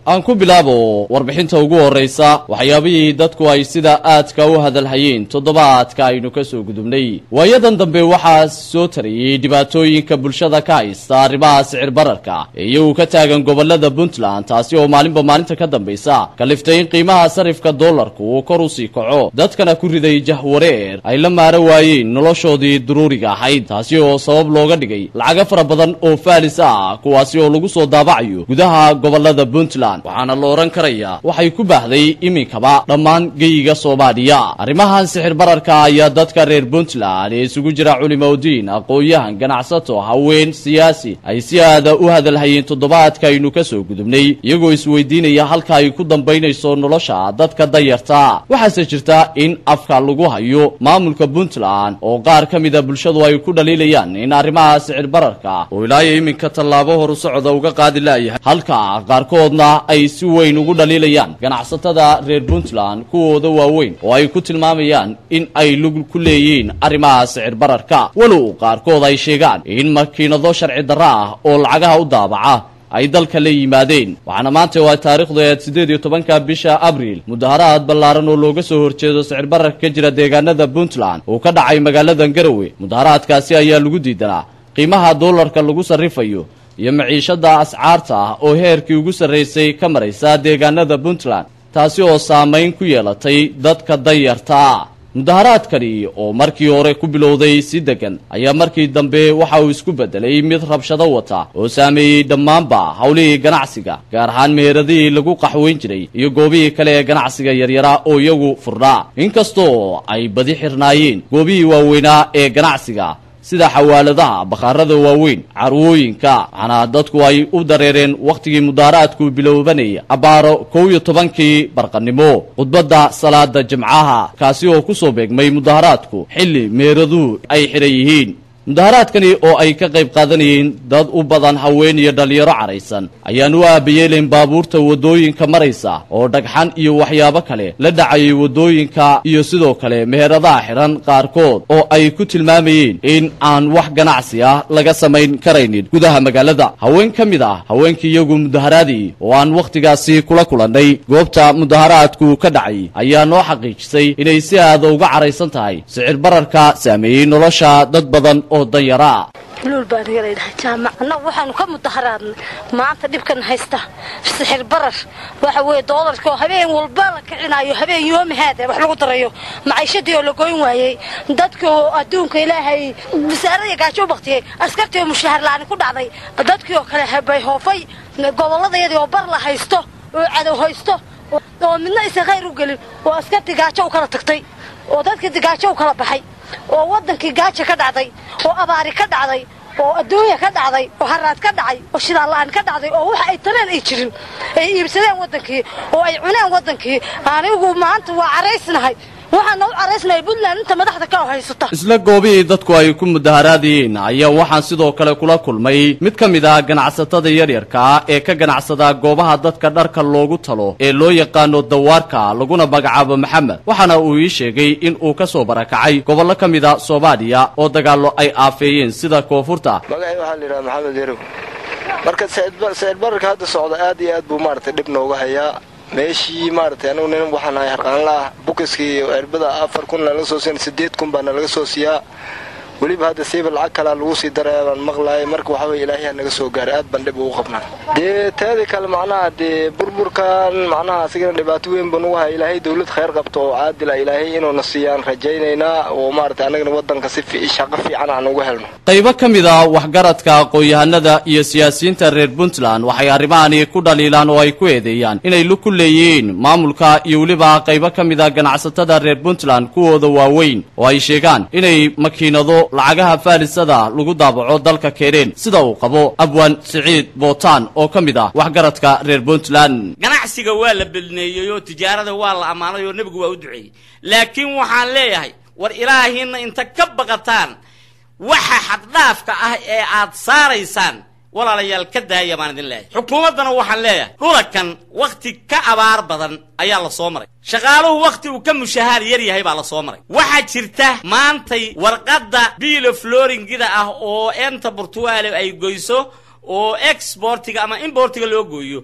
aan ku bilaabo warbixinta ugu horraysa waxyaabihii dadku ay sida aadka u hadalhayeen toddobaadka aynu ka soo gudubnay waayadan dambe waxaa soo tarayey dhibaatooyinka bulshada ka haysta arrimaha sicir bararka ee iyagu ka taagan gobolada puntland taasi oo maalinba maalinta ka dambaysa kaliftay in qiimaha sarifka dollarku uu kor u sii kaco dadkana ku riday jahwareer ay la maaro waayeen noloshoodii duruuriga ahayd taasi oo sabab looga dhigay lacago fara badan oo faalis ah kuwaasi oo lagu soo daabacayo gudaha gobolada puntland waxaana la odhan karayaa waxay ku baahday iminkaba dhammaan geyiga soomaaliya arrimahan sixir bararka ayaa dadka reer puntland ee isugu jira culimaudiin aqoon-yahan ganacsato haween siyaasi ay si aada u hadalhayeen toddobaadka aynu ka soo gudubnay iyagoo isweydiinaya halka ay ku dambaynayso nolosha dadka danyarta waxaase jirta in afka lagu hayo maamulka puntland oo qaar ka mida bulshadu ay ku dhaliilayaan in arrimaha sicir bararka oo ilaayo iminka tallaabo horu socda uga qaadi laayahay halka qaarkoodna ay si weyn ugu dhaliilayaan ganacsatada reer puntland kuwooda waaweyn oo ay ku tilmaamayaan in ay lug ku leeyihiin arrimaha sicir bararka walow qaarkood ay sheegaan in makiinado sharci darro ah oo lacagaha u daabaca ay dalka la yimaadeen waxaana maanta waa taariikhdu eed siddeed iyo tobanka bisha abriil mudaharaad ballaaran oo looga soo horjeedo sicir bararka ka jira deegaanada puntland uu ka dhacay magaalada garowe mudaharaadkaasi ayaa lagu diidanaa qiimaha dollarka lagu sarrifayo iyo maciishada ascaarta ah oo heerkii ugu sarraysay ka maraysa deegaanada puntland taasi oo saamayn ku yeelatay dadka danyarta mudaharaadkani oo markii hore ku bilowday si degan ayaa markii dambe waxa uu isku beddelay mid rabshado wata oo saameeyey dhammaanba howlihii ganacsiga gaar ahaan meheradihii lagu qaxweyn jiray iyo goobihii kale ee ganacsiga yaryara oo iyagu furnaa inkastoo ay badi xirnaayeen goobihii waaweynaa ee ganacsiga sida xawaaladaha bakhaarada waaweyn carwooyinka waxaana dadku ay u dareereen wakhtigii mudaharaadku bilowbanaya abbaaro kow iyo tobankii barqannimo khudbadda salaada jimcaha kaasi oo ku soo beegmay mudaharaadku xilli meeraduhu ay xidhan yihiin mudaharaadkani oo ay ka qayb qaadanayeen dad u badan haween iyo dhallinyaro caraysan ayaan u aabayeelayn baabuurta waddooyinka maraysa oo dhagxan iyo waxyaabo kale la dhacayay waddooyinka iyo sidoo kale meheradaha xidhan qaarkood oo ay ku tilmaamayeen in aan wax ganacsi ah laga samayn karaynin gudaha magaalada haween ka mid ah haweenkii iyagu mudaharaadii oo aan wakhtigaasi kula kulannay goobta mudaharaadku ka dhacay ayaa noo xaqiijisay inay si aada uga caraysan tahay sicir bararka saameeyey nolosha dad badan oo danyaraa luul baan iga leedahay jaamac annagu waxaanu ka mudaharaadnay maanta dhibkan haysta sixir barar waxa weeye doolarka oo habeen walba la kicinayo habeen yoomihaada wax lagu darayo maciishadii oo la goyn waayey dadka oo adduunka ilaahay wasaarada gaajo u baktiyey askartii oo mushahar la'aani ku dhacday dadkii oo kale habay hoofay gobolladayadii oo bar la haysto oo cadow haysto oo midna aysan khayr u gelin oo askartii gaajo u kala tagtay oo dadkii gaajo u kala baxay oo waddankii gaaja ka dhacday oo abaari ka dhacday oo adduunya ka dhacday oo haraad ka dhacay oo shidaala'aan ka dhacday oo waxa ay tareen ay jirin ay iibsadeen waddankii oo ay cuneen waddankii anigu maanta waa caraysnahay waxaana u caraysnahay puntland inta madaxda ka haysata isla goobihii dadku ay ku mudaharaadayeen ayaa waxaan sidoo kale kula kulmay mid ka mid ah ganacsatada yaryarka ee ka ganacsada goobaha dadka dharka loogu talo ee loo yaqaano dawaarka laguna magacaabo maxamed waxaana uu ii sheegay in uu ka soo barakacay gobollo ka mid a soomaaliya oo dagaallo ay aafeeyeen sida koonfurta magacay waxaa la yidhaha maxamed yarow marka sicir bararka hadda socda aad iyo aad buu maaragtay dhib nooga hayaa meeshii maaragtay anugu nin waxaan nahay harqaanla ah bukiskii erbada afar kun nalaga soo siina siddeed kun baa nalaga soo siiyaa weliba hadda siiba lacag kalaa lagu sii daraya baan maqlaayay marka waxa weye ilaahiyaa naga soo gaaray aad baan dhib ugu qabnaa dee teeda kale macnaha dee burburkan macnaha asigana dhibaato weyn buu nagu haya ilaahay dawlad khayr qabto oo caadila ilaahay inuuna siiyaan rajaynaynaa oo maaragtay annagana waddanka si shaqo fiican aan uga helno qaybo ka mid a waxgaradka aqoon-yahanada iyo siyaasiyiinta reer puntland waxay arrimahani ku dhaliilaan oo ay ku eedeeyaan inay lug ku leeyihiin maamulka iyo weliba qaybo ka mid a ganacsatada reer puntland kuwooda waaweyn oo ay sheegaan inay makiinado lacagaha faalisada lagu daabaco dalka keeneen sida uu qabo abwaan siciid bootaan oo ka mid ah waxgaradka reer puntland ganacsiga waa la belneeyey oo tijaarada waa la ammaanay oo nebigu waa u duceeyey laakiin waxaan leeyahay war ilaahiina inta ka baqataan waxa xaddhaafka ah ee aad saaraysaan walaalayaal ka daaya baan idin leeyahay xukuumaddana waxaan leeyahay dhulakan wakhti ka abaar badan ayaa la soo maray shaqaaluhu wakhti uu ka mushahaar yar yahay baa la soo maray waxaa jirta maantay warqadda biilo floringida ah oo enta burtugaale ay goyso oo exportiga ama importiga loo gooyo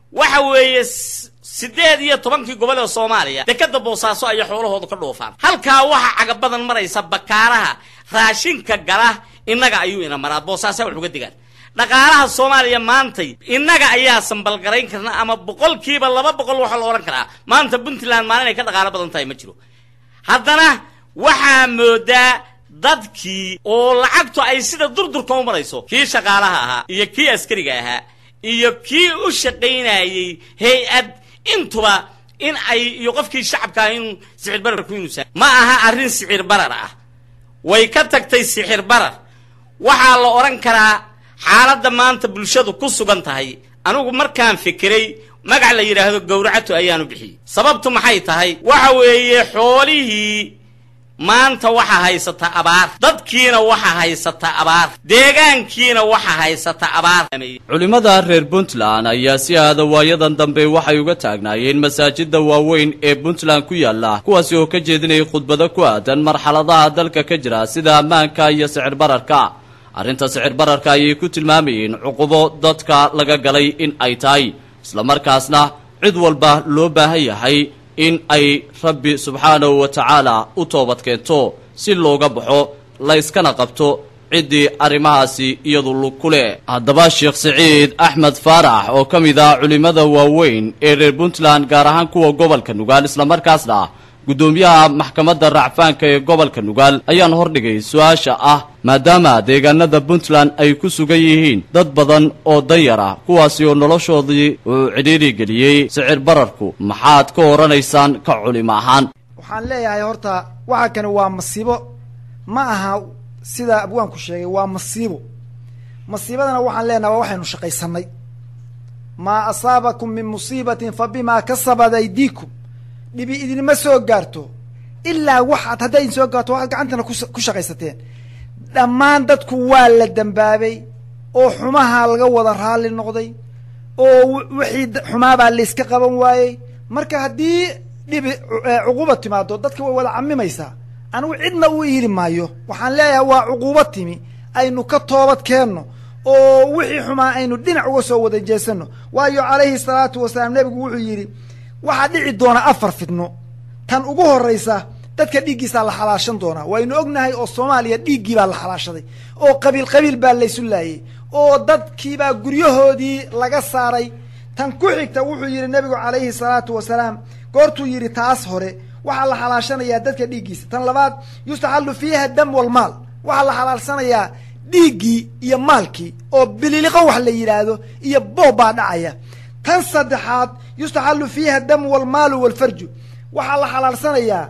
waxa weeye siddeed iyo tobankii gobol ee soomaaliya dekadda boosaaso ayay xoolahoodu ka dhoofaan halkaa waxa cagabadan maraysa bakaaraha raashinka gala innaga ayuu ina maraa boosaasaa wax uga digaan dhaqaalaha soomaaliya maantay innaga ayaa sambalgarayn karna ama boqolkiiba laba boqol waxaa la odhan karaa maanta puntland maalin ay ka dhaqaalo badan tahay ma jiro haddana waxaa moodaa dadkii oo lacagtu ay sida durdurka u marayso kii shaqaalaha ahaa iyo kii askariga ahaa iyo kii u shaqaynayey hay-ad intuba in ay iyo qofkii shacabka ah inuu sicir bararku inuusa ma aha arrin sicir barar ah way ka tagtay sixir barar waxaa la odhan karaa xaaladda maanta bulshadu ku sugan tahay anigu markaan fikiray magac la yidhaahdo gowracato ayaanu bixiyey sababtu maxay tahay waxa weeye xoolihii maanta waxaa haysata abaar dadkiina waxaa haysata abaar deegaankiina waxaa haysata abaar culimmada reer puntland ayaa si aada waayadan dambe waxay uga taagnaayeen masaajida waaweyn ee puntland ku yaala kuwaasi oo ka jeedinayay khudbado ku aadan marxaladaha dalka ka jira sida ammaanka iyo sicir bararka arrinta sicir bararka ayay ku tilmaamayeen cuqubo dadka laga galay in ay tahay islamarkaasna cid walba loo baahan yahay in ay rabbi subxaanahu wa tacaala u toobad keento si looga baxo layskana qabto ciddii arrimahaasi iyadu lug ku leh haddaba sheekh siciid axmed faarax oo ka mid ah culimmada waaweyn ee reer puntland gaar ahaan kuwa gobolka nugaal islamarkaasna guddoomiyaha maxkamadda racfaanka ee gobolka nugaal ayaan hordhigay su-aasha ah maadaama deegaanada puntland ay ku sugan yihiin dad badan oo danyar ah kuwaasi oo noloshoodii uu cidhiiri geliyey sicir bararku maxaad ka odhanaysaan ka culimo ahaan waxaan leeyahay horta waxa kani waa masiibo ma aha sida abwaanku sheegay waa masiibo masiibadana waxaan leenahay waa waxaynu shaqaysanay maa asaabakum min musiibatin fa bimaa kasabat aydiikum dhibi idinma soo gaarto ilaa waxaad hadday idin soo gaarto waxaad gacantana ku shaqaysateen dhammaan dadku waa la dambaabay oo xumaha laga wada raalli noqday oo wixii xumaabaa layska qaban waayey marka haddii dhibi cuquuba timaado dadka way wada camimaysaa anigu cidna u iili maayo waxaan leeyahay waa cuquubo timi aynu ka toobad keenno oo wixii xumaa aynu dhinac uga soo wada jeesano waayo calayhi salaatu wasalaam nebigu wuxuu yidhi waxaa dhici doona afar fidno tan ugu horraysa dadka dhiiggiisaa la xalaashan doonaa waynu ognahay oo soomaaliya dhiiggii baa la xalaashaday oo qabiil qabiil baa laysu laayey oo dadkiibaa guryahoodii laga saaray tan ku xigta wuxuu yidhi nebigu calayhi salaatu wasalaam goortuu yidhi taas hore waxaa la xalaashanayaa dadka dhiiggiisa tan labaad yustaxallu fiiha dam walmaal waxaa la xalaalsanayaa dhiiggii iyo maalkii oo bililiqo wax la yidhaahdo iyo boob baa dhacaya tan saddexaad yustaxallu fiiha damu walmaalu walfarju waxaa la xalaalsanayaa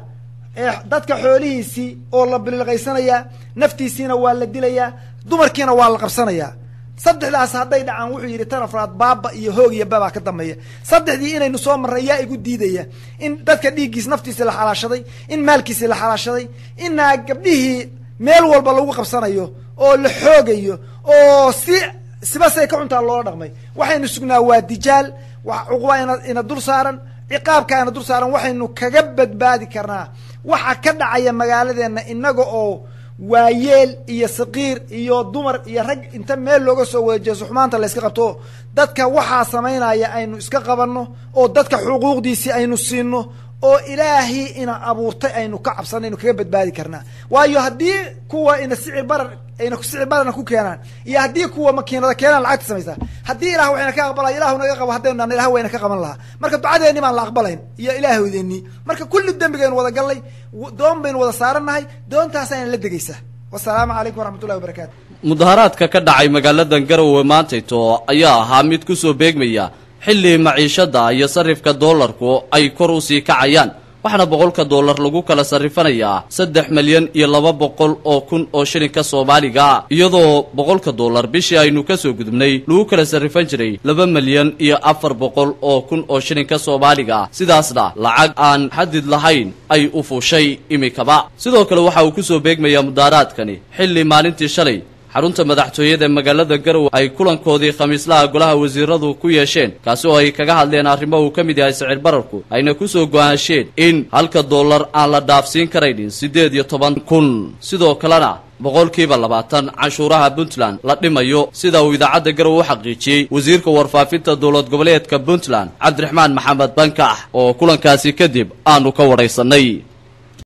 dadka xoolihiisii oo la bililqaysanayaa naftiisiina waa la dilayaa dumarkiina waa la qabsanayaa saddexdaas hadday dhacaan wuxuu yidhi tan afraad baaba iyo hoog iyo babaa ka dambeeya saddexdii inaynu soo marray yaa igu diidaya in dadka dhiiggiis naftiisi la xalaashaday in maalkiisi la xalaashaday inaa gabdhihii meel walba lagu qabsanayo oo la xoogayo oo si sibasay ka cuntaa loola dhaqmay waxaynu sugnaa waa dijaal cuquba ina ina dul saaran ciqaabka ina dul saaran waxaynu kaga badbaadi karnaa waxa ka dhacaya magaaladeenna inaga oo waayeel iyo saqiir iyo dumar iyo rag inta meel looga soo wada jeeso xumaanta layska qabto dadka waxaa samaynaya aynu iska qabanno oo dadka xuquuqdiisii aynu siino oo ilaahii ina abuurtay aynu ka cabsana aynu kaga badbaadi karnaa waayo haddii kuwa ina sicir barar ayna sicir bararna ku keenaan iyo haddii kuwa makiinada keenaan lacagta samaysaa haddii ilah waxayna ka aqbalaya ilahu naga qabo haddaynu dhan ilah wayna ka qaban lahaa marka ducadeeni baan la aqbalayn iyo ilaahoodeenii marka kulli dembigaynu wada gallay doon baynu wada saarannahay doontaas ayna la degaysaa wasalaamu calaykum waraxmatullahi wabarakatu mudaharaadka ka dhacay magaaladan garowe maantayto ayaa ahaa mid ku soo beegmaya xilli maciishada iyo sarifka doolarku ay kor u sii kacayaan waxaana boqolka doolar lagu kala sarrifanayaa saddex milyan iyo laba boqol oo kun oo shilinka soomaaliga iyadoo boqolka doolar bishii aynu ka soo gudubnay lagu kala sarrifan jiray laba milyan iyo afar boqol oo kun oo shilinka soomaaliga sidaasna lacag aan xadid lahayn ay u fuushay imikaba sidoo kale waxa uu ku soo beegmayaa mudaaraadkani xilli maalintii shalay xarunta madaxtooyada magaalada garowe ay kulankoodii khamiislaha golaha wasiiradu ku yeesheen kaasi oo ay kaga hadleen arrimo uu ka mid yahay sicir bararku ayna kusoo go-aansheen in halka dollar aan la dhaafsiin karaynin siddeed iyo toban kun sidoo kalena boqolkiiba labaatan canshuuraha puntland la dhimayo sida uu idaacadda garowe u xaqiijiyey wasiirka warfaafinta dowlad goboleedka puntland cabdiraxmaan maxamed bankax oo kulankaasi kadib aanu ka wadhaysannay